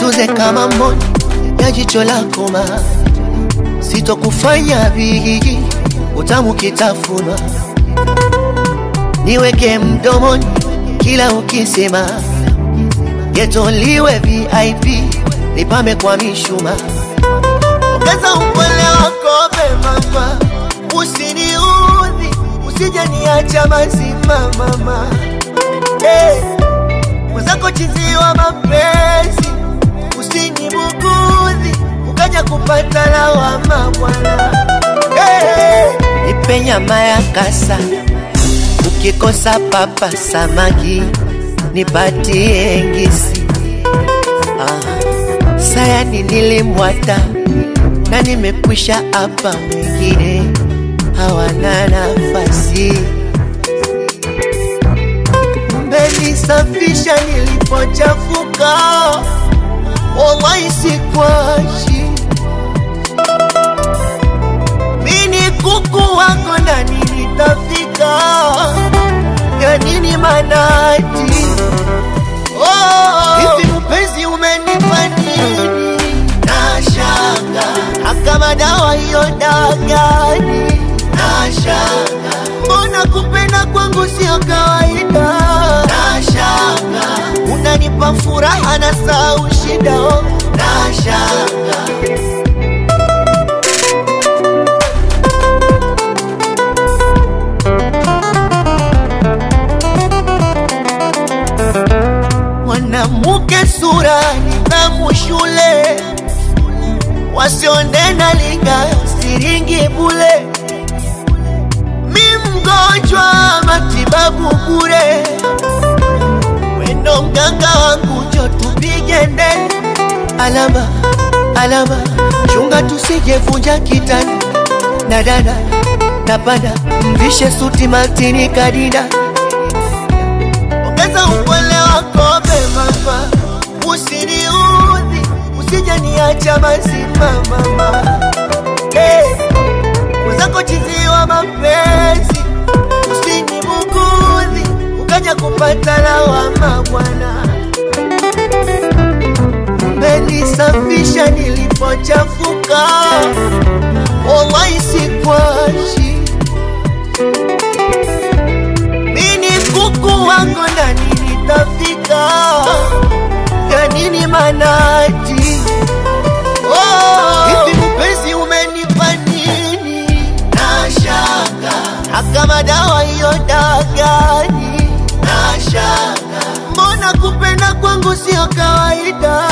nikutunze kama mboni ya jicho lako ma sitokufanya bigi utamu kitafunwa niweke mdomoni kila ukisema getoliwe VIP nipame kwa mishuma ongeza upole wako mama usiniudhi usije niacha mazima mama hey. mwenzako chiziwa mapenzi usinibugudhi ukaja kupata lawama bwana hey. nipe nyama ya kasa ukikosa papa samaki nipatie ngisi ah. sayani nilimwata na nimekwisha hapa wengine hawana nafasi mmenisafisha nilipochafuka wallahi sikwashi mini kuku wako ndani nitafika ya nini manati oh, hivi mpenzi umenipa nini nashanga akama dawa hiyo dagani nashanga mbona kupenda kwangu sio kawaida nashanga unanipa furaha na sau shida oh. nashanga mwanamke sura nidhamu shule wasiondena linga siringi bule mi mgonjwa matibabu bure wendo mganga wangu njo tupige ndeni alama alama chunga tusijevunja kitani na dada napanda mvishe suti matini kadida ongeza upole wako mama usiniudhi usije niacha mazima mama hey. mwenzako chiziwa mapenzi usinibugudhi ukaja kupata lawama bwana mmenisafisha nilipochafuka wallahi sikwashi mini kuku wako ndani nitafika ya nini manati oh, hivi mpenzi umenipa nini nashanga akama dawa hiyo dagani nashanga mbona kupenda kwangu sio kawaida